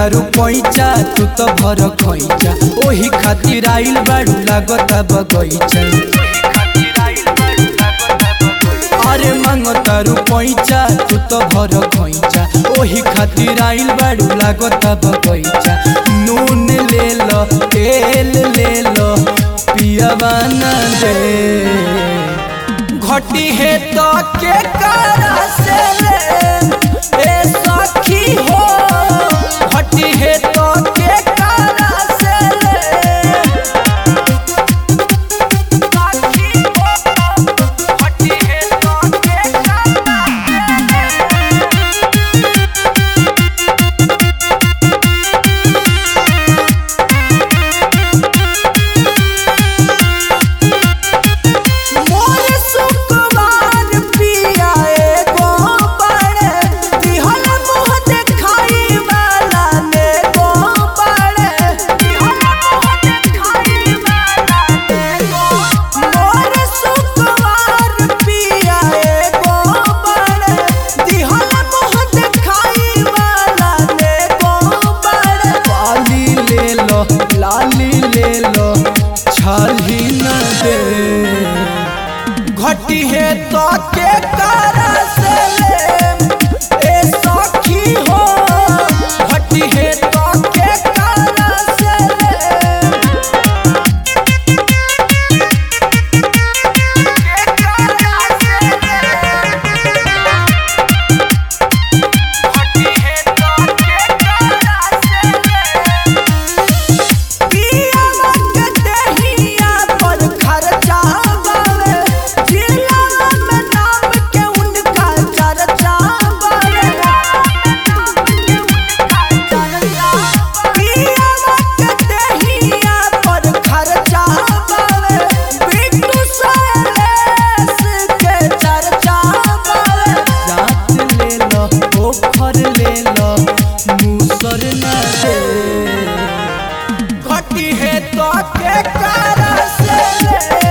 तारू पैचा तू तो भर खैचा ओही खातिर आइल बाड़ू लागता बगैचा अरे मांग तारू पैचा तू तो भर खैचा ओही खातिर आइल बाड़ू लागता बगैचा नून ले लो तेल ले लो पियावा ना दे घटी है तो के करा से ले ए सखी हो घटी है तो के करा से ले सखी हो घटी है तो के करा मोर सुकुमार पिया एगो बड़े दिहल मुँह देखाई वाला नेगो बड़े दिहल मुँह देखाई वाला नेगो मोर सुकुमार पिया एगो बड़े दिहल मुँह देखाई वाला नेगो बड़े लाली ले लो लाली ले लो छाली न दे घटी है तो के करा से ले ए सखी हो घटी है तो के करा से ले के करा से ले घटी है तो के करा से ले पियावा के देहिया पर खर्चा बावे जिला में नाम के उनका चर्चा बावे पियावा के देहिया पर खर्चा बावे बिट्टू सैलेस के चर्चा बावे जात ले लो पोखर ले लो मूसर न दे घटी है तो के करा से ले